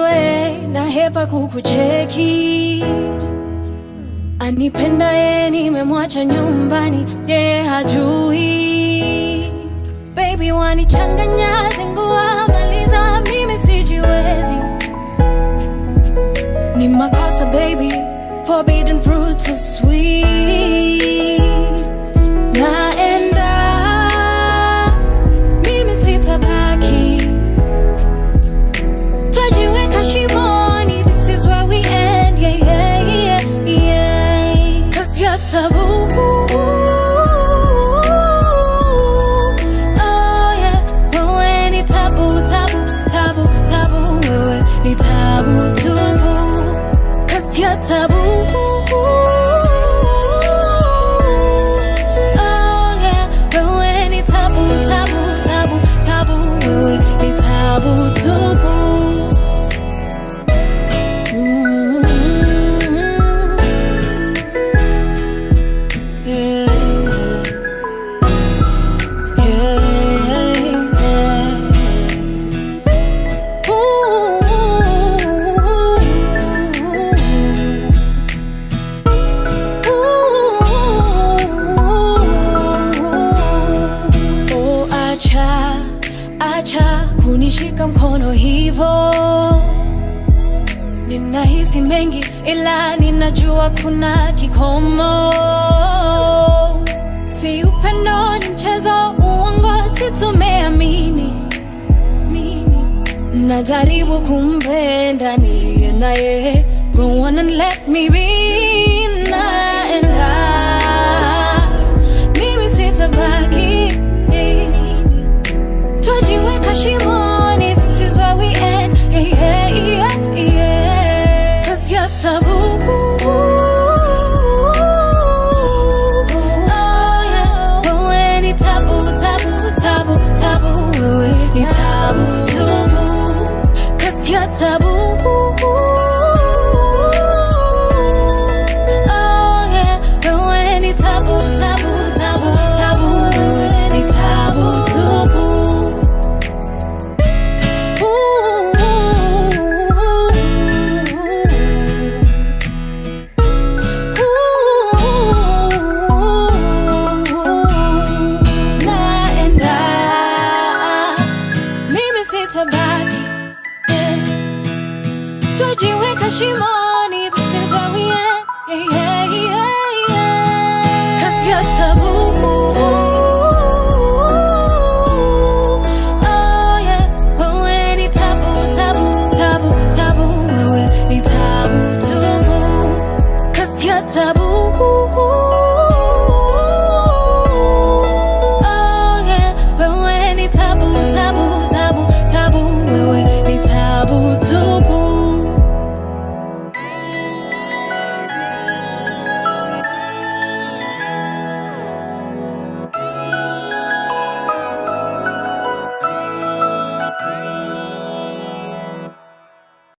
we na hepa kukucheki anipenda ye nimemwacha nyumbani ye hajui baby wanichanganya zingua maliza mimi sijiwezi ni makosa baby forbidden fruit so sweet naenda mimi sitabaki twajiweka shimoni this is where we end yeah, yeah, yeah, yeah. cause you're taboo Oh, yeah. Wewe ni tabu, tabu, tabu, tabu. Wewe ni tabu tubu. Cause you're taboo. Oh, yeah. Wewe ni tabu, tabu, tabu, tabu. Wewe ni tabu tubu. Mm. Yeah. Oh, acha acha kunishika mkono hivo ninahisi mengi ila ninajua kuna kikomo si upendo ni mchezo uongo situmeamini mini. najaribu kumpenda niliye naye go on and let me be naenda mimi sitabaki twajiweka shimoni this is where we end yeah, yeah, yeah, yeah. cause you're taboo Oh, yeah. Wewe ni tabu, tabu, tabu, tabu. Wewe ni tabu, tubu. Cause you're taboo. Oh, yeah. Wewe ni tabu, tabu, tabu, tabu. Wewe ni tabu, tubu. naenda mimi sitabaki yeah. twajiweka shimoni this is where we end yeah, yeah.